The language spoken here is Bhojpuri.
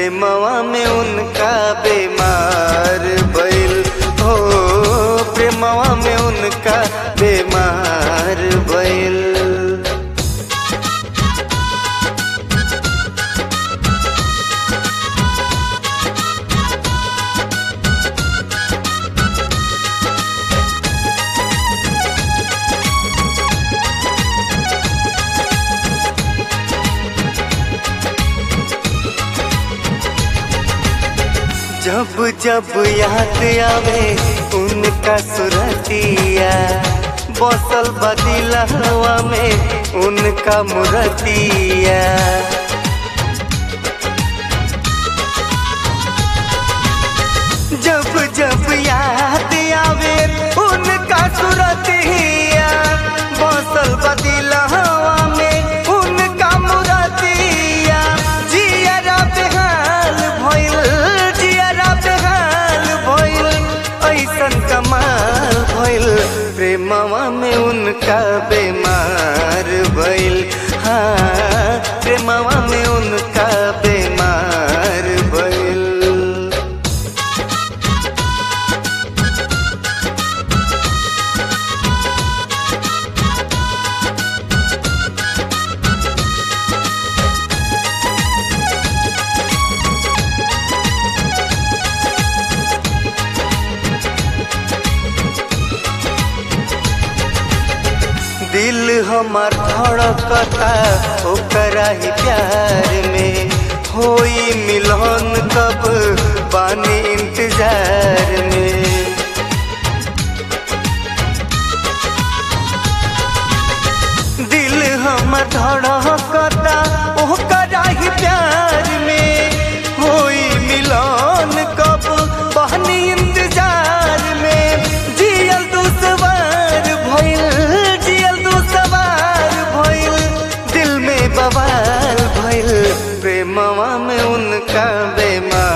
प्रेमवा में उनका बीमार भइल हो प्रेमवा में उनका बीमार भइल जब जब याद आवे उनका सुरतिया बसल बदिला हवा में उनका मुरतिया जब जब याद आवे उनका सुरतिया बसल बदिला हवा में उनका मुरतिया जियरा बेहाल भइल जियरा बेहाल भइल ऐसन कमाल भइल प्रेमवा में उनका बीमार भइल हाँ प्रेमवा में उनका बीमार भइल दिल हमार धड़कता ओकरा ही प्यार में होई मिलन कब बानी इंतजार में दिल हमर धड़कता ओकरा ही प्यार में होई मिलन कब बहनी इंतजार में जियल दुसवार भइल जियल दुसवार भइल दिल में बवाल भइल प्रेमवा में उनका बेमार